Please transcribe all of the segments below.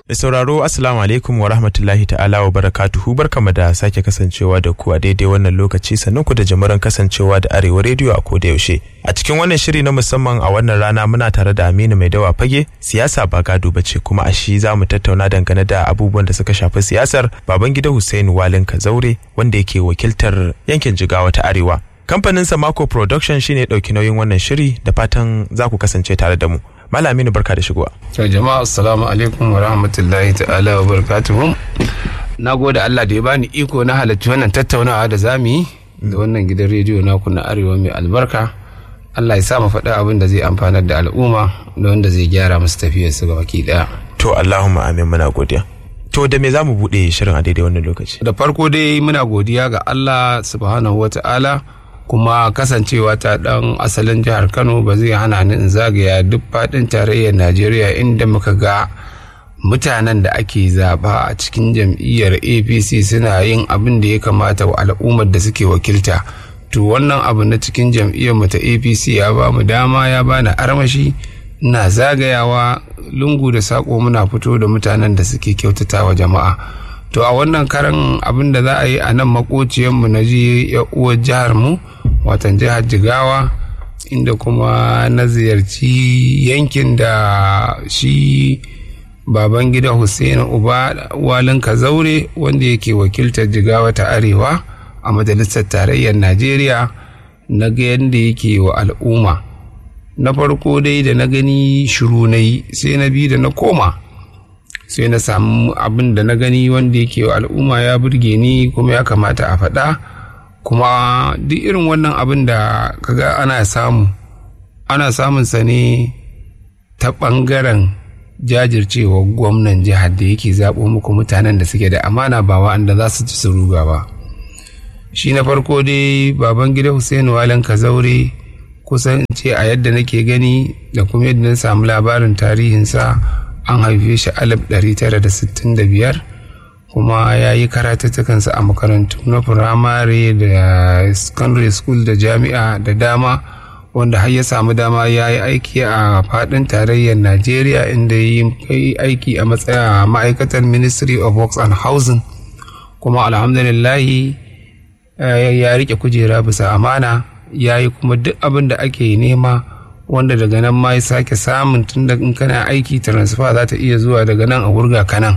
Da sauraro Assalamu alaikum wa rahmatullahi ta'ala wa barakatuhu barkama da sake kasancewa da ku a daidai wannan lokaci sannan ku da jimiran kasancewa da Arewa rediyo a koda yaushe. A cikin wannan shiri na musamman a wannan rana muna tare da Aminu Mai Dawa Fage siyasa ba gado bace kuma a shi za mu tattauna dangane da abubuwan da suka shafi siyasar Babangida Hussein Walin Kazaure wanda yake wakiltar yankin Jigawa ta Arewa. Kamfanin Samako Production shine ɗauki nauyin wannan shiri da fatan za ku kasance tare da mu. Malaminu barka da shigowa. To jama'a assalamu alaikum wa rahmatullahi ta'ala wa barakatuhu. Na gode Allah da ya bani iko na halarci wannan tattaunawa da zamu yi da wannan gidan rediyo naku na Arewa mai albarka. Allah ya sa mu faɗi abin da zai amfanar da al'umma da wanda zai gyara musu tafiyar su baki ɗaya. To Allahumma amin muna godiya. To da me za mu buɗe shirin a daidai wannan lokaci? Da farko dai muna godiya ga Allah subhanahu wa ta'ala kuma kasancewa ta dan asalin jihar kano ba zai hana ni in zagaya duk faɗin tarayyar najeriya inda muka ga mutanen da ake zaba a cikin jam'iyyar apc suna yin abin da ya kamata wa al'ummar da suke wakilta to wannan abu na cikin jam'iyyar mu ta apc ya ba mu dama ya bani armashi na zagayawa lungu da saƙo muna fito da mutanen da suke kyautata wa jama'a to a wannan karan abin da za a yi a nan makociyanmu na ji uwar jihar mu watan jihar jigawa inda kuma na ziyarci yankin da shi baban gida hussein uba walin kazaure wanda yake wakiltar jigawa ta arewa a majalisar tarayyar najeriya na ga yadda yake wa al'umma na farko dai da na gani shiru na yi sai na bi da na koma sai na samu abin da na gani wanda yake wa al'umma ya burge ni kuma ya kamata a faɗa kuma duk irin wannan abin da kaga ana samu ana samun sa ne ta ɓangaren jajircewa gwamnan jihar da yake zaɓo muku mutanen da suke da amana ba wa'anda za su ci su ruga ba shi na farko dai baban gida hussein walin kazaure kusan ce a yadda nake gani da kuma yadda na samu labarin tarihinsa an haife shi alif 965 kuma ya yi karatattukansa a makarantu na firamare da secondary school da jami'a da dama wanda har ya samu dama ya yi aiki a fadin tarayyar najeriya inda ya yi aiki a matsaya ma'aikatar ministry of works and housing kuma alhamdulillahi ya rike kujera bisa amana ya yi kuma duk abin da ake nema wanda daga nan ma ya sake samun tun da in kana aiki transfer za ta iya zuwa daga nan a wurga kanan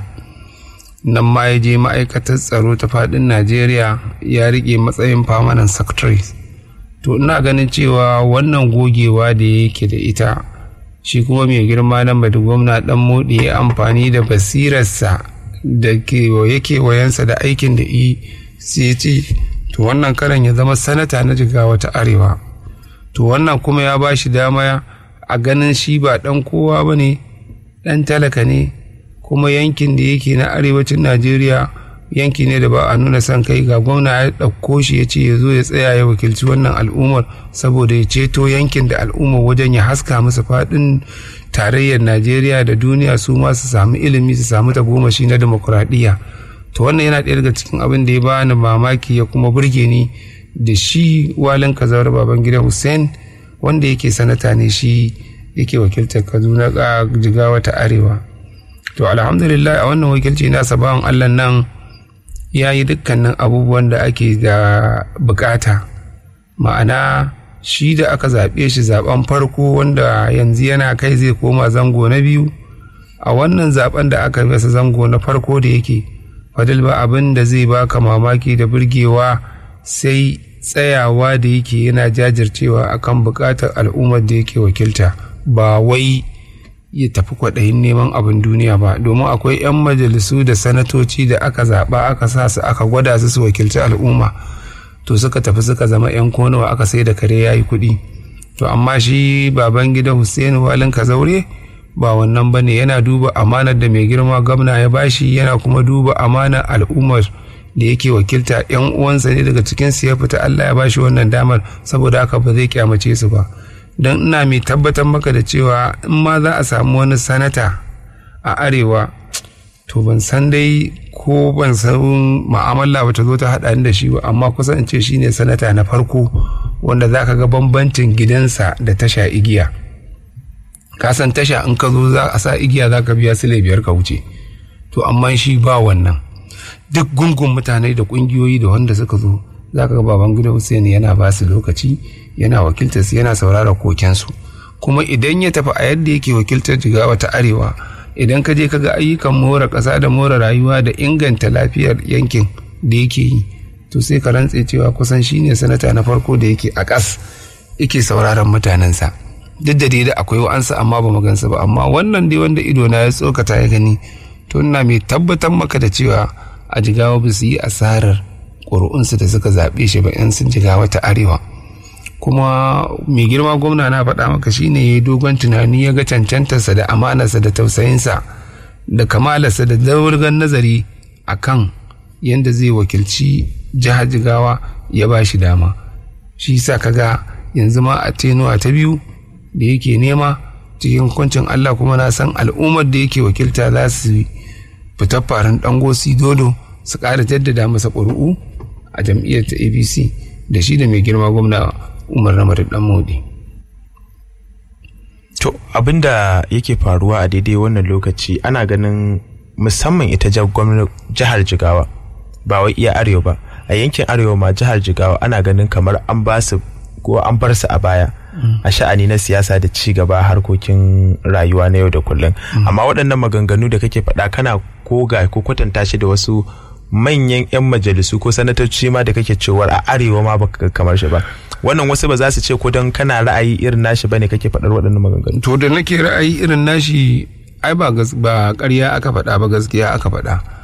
nan ma ya je ma'aikatar tsaro ta fadin najeriya ya rike matsayin permanent secretary to ina ganin cewa wannan gogewa da yake da ita shi kuma mai girma nan bada gwamna dan moɗi ya amfani da basirarsa da yake wayansa da aikin da yi sai ce to wannan karan ya zama sanata na jigawa ta arewa to wannan kuma ya ba shi dama a ganin shi ba dan kowa ba ne dan talaka ne kuma yankin da yake na arewacin najeriya yanki ne da ba a nuna son kai ga gwamna ya ɗauko shi ya ce ya zo ya tsaya ya wakilci wannan al'ummar saboda ya ceto yankin da al'ummar wajen ya haska musu faɗin tarayyar najeriya da duniya su ma su samu ilimi su samu tagomashi na demokuraɗiyya to wannan yana ɗaya daga cikin abin da ya bani mamaki ya kuma burge ni da shi walin kazawar baban gida hussein wanda yake sanata ne shi yake wakiltar kaduna jigawa ta arewa to alhamdulillah a wannan wakilci nasa bawan allah nan ya yi dukkanin abubuwan da ake da bukata ma'ana shi da aka zaɓe shi zaben farko wanda yanzu yana kai zai koma zango na biyu a wannan zaben da aka masa zango na farko da yake fadil ba abin da zai baka mamaki da burgewa sai tsayawa da yake yana jajircewa akan bukatar al'ummar da yake wakilta ba wai ya tafi kwaɗayin neman abin duniya ba domin akwai 'yan majalisu da sanatoci da aka zaɓa aka sa su aka gwada su su wakilci al'umma to suka tafi suka zama 'yan konawa aka sai da kare ya yi kuɗi to amma shi baban gida hussein walin kazaure ba wannan ba ne yana duba amanar da mai girma gwamna ya bashi yana kuma duba amanar al'ummar da yake wakilta 'yan uwansa ne daga cikin su ya fita allah ya bashi wannan damar saboda haka ba zai kyamace su ba don ina mai tabbatar maka da cewa in ma za a samu wani sanata a arewa to ban san dai ko ban san ma'amala ba ta zo ta haɗa da shi ba amma kusan in ce shi ne sanata na farko wanda za ka ga bambancin gidansa da tasha igiya ka san tasha in ka zo za a sa igiya za ka biya sile biyar ka wuce to amma shi ba wannan duk gungun mutane da kungiyoyi da wanda suka zo za ka ga baban gida Hussein yana ba su lokaci yana wakiltar su yana saurara kokensu kuma idan ya tafi a yadda yake wakiltar jigawa ta arewa idan ka je ka ga ayyukan more ƙasa da more rayuwa da inganta lafiyar yankin da yake yi to sai ka rantse cewa kusan shine sanata na farko da yake a ƙas yake sauraron mutanensa duk da dai da akwai wa'ansa amma ba gansa ba amma wannan dai wanda ido na ya tsokata ya gani to ina mai tabbatar maka da cewa a jigawa ba su yi asarar ƙuri'unsu da suka zaɓe shi ba yan sun jigawa ta arewa kuma mai girma gwamna na faɗa maka shine ya yi dogon tunani ya ga cancantarsa da amanarsa da tausayinsa da kamalarsa da daurgan nazari a kan yadda zai wakilci jihar jigawa ya ba shi dama shi sa kaga yanzu ma a tenuwa ta biyu da yake nema cikin hukuncin Allah kuma na san al'ummar da yake wakilta za su fita farin dangosi dodo su ƙara jaddada masa ƙuri'u a jam'iyyar ta abc da shi da mai girma gwamna umar na dan modi to abinda yake faruwa a daidai wannan lokaci ana ganin musamman ita jihar jigawa ba wai iya arewa ba a yankin arewa ma jihar jigawa ana ganin kamar an ba su ko an bar su a baya a sha'ani na siyasa da ci gaba harkokin rayuwa na yau da kullum amma waɗannan maganganu da kake faɗa kana koga ko kwatanta shi da wasu manyan 'yan majalisu ko sanatoci ma da kake cewar a arewa ma baka kamar shi ba wannan wasu ba za su ce ko don kana ra'ayi irin nashi bane kake faɗar waɗannan maganganu to da nake ra'ayi irin nashi ai ba ba ƙarya aka faɗa ba gaskiya aka faɗa